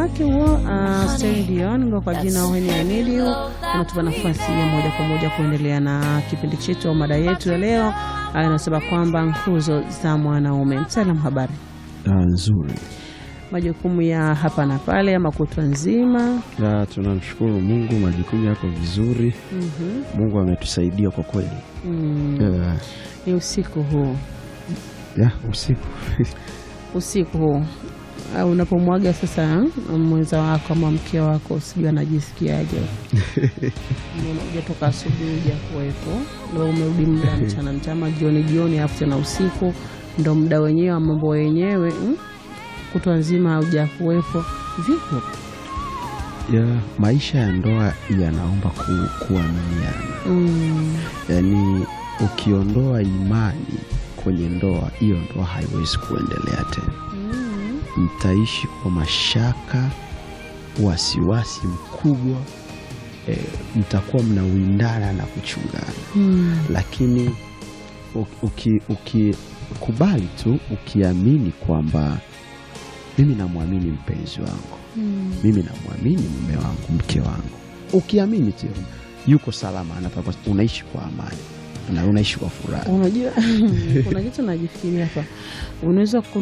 wake huo uh, Celine Dion ngo kwa jina When I Need You unatupa nafasi ya moja kwa moja kuendelea na kipindi chetu au mada yetu ya leo uh, inasema kwamba nguzo za mwanaume. Mtaalam, habari Ah, nzuri. majukumu ya hapa na pale ama kutwa nzima. Ah, tunamshukuru Mungu, majukumu yako vizuri. Mhm. Mungu ametusaidia kwa kweli. Mm, Ah, ni usiku huu ya usiku usiku huu uh, unapomwaga sasa uh, mwenza wako ama mke wako, sijui anajisikiaje? Ujatoka asubuhi uja kuwepo, ndo umerudi muda mchana mchana, jioni jioni, alafu tena usiku ndo muda wenyewe wa mambo wenyewe mm? kutwa nzima hauja kuwepo. Vipi? ya maisha ya ndoa yanaomba ku, kuaminiana. mm, Yaani ukiondoa imani kwenye ndoa, hiyo ndoa haiwezi kuendelea tena. mm, Mtaishi kwa mashaka, wasiwasi mkubwa, e, mtakuwa mnawindana na kuchungana mm, lakini ukikubali uki, ukikubali tu ukiamini kwamba mimi namwamini mpenzi wangu, mm. mimi namwamini mume wangu, mke wangu, ukiamini tu yuko salama, anapapa, unaishi kwa amani na unaishi kwa furaha. Unajua kuna kitu najifikiria hapa, unaweza